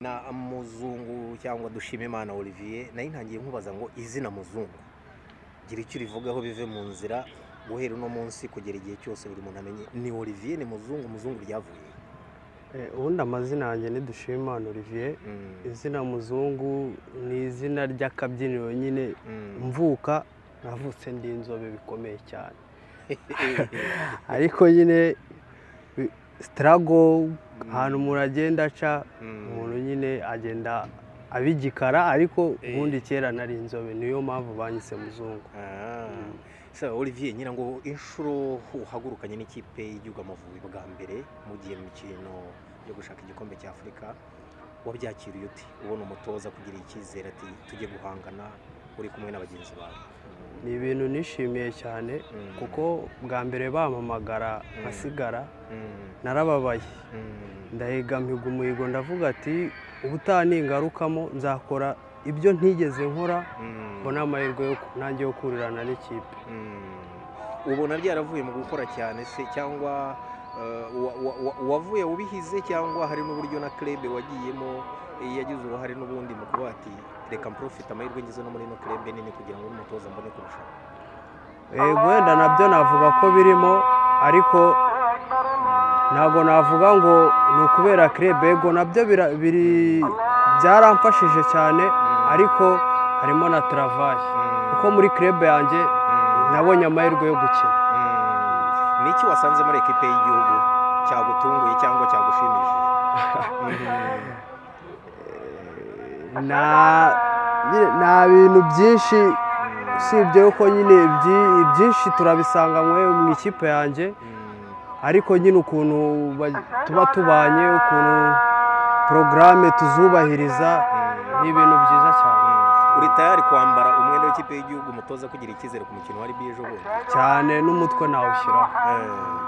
na muzungu cyangwa dushime imana olivier nayo ntangiye nkubaza ngo izina muzungu gira icyo urivugaho bive mu nzira guhera uno munsi kugera igihe cyose buri muntu amenye ni olivier ni muzungu muzungu ryavuye ubundi amazina yanjye ni dushimimana olivier Mm, izina muzungu ni izina ry'akabyiniro nyine mm. mvuka navutse ndi inzobe bikomeye cyane ariko nyine sitarago ahantu umuntu agenda aca Mm. umuntu nyine agenda abigikara ariko ubundi kera nari inzobe niyo mpamvu banyise muzungu Ah. Sasa olivier ngira ngo inshuro uhagurukanye n'ikipe y'igihugu amavubi bwa mbere mu gihe mu mikino yo gushaka igikombe cya afurika wabyakiriye ute ubona umutoza kugira icyizere ati tujye guhangana uri kumwe na bagenzi bawe ni ibintu nishimiye cyane Mm. kuko bwa mbere bampamagara nkasigara Mm, narababaye mm, ndahiga mpiga umuhigo ndavuga ati ubutaha ningarukamo nzakora ibyo ntigeze nkora mm, mbona amahirwe yo ku- nanjye yo kurirana n'ikipe mm. ubona ryaravuye mu gukora cyane se cyangwa eh, wa- wa- wa- wavuye ubihize cyangwa hari n'uburyo na krebe wagiyemo eh, yagize uruhare n'ubundi mu kuba ati reka mprofite amahirwe ngize no muri ino krebe nini kugira ngo n'umutoza mbone kurusha Eh, wenda nabyo navuga ko birimo ariko ntabwo navuga ngo ni ukubera krebe yego nabyo bira- biri- byaramfashije cyane ariko harimo na travaye kuko muri krebe yanjye nabonye amahirwe yo gukina ni iki wasanze muri ekipe y'igihugu cyagutunguye cyangwa cyagushimishije Mm. nta nyine nta bintu byinshi usibye yuko nyine ibyi- ibyinshi turabisanganywe mu ikipe yanjye Mm. ariko nyine ukuntu ba- tuba tubanye ukuntu porogaramu tuzubahiriza ni ibintu byiza cyane Mm. uri tayari kwambara umwenda w'ikipe y'igihugu umutoza kugira icyizere ku mukino wa rbi ejo bundi cyane n'umutwe nawushyiraho Eh.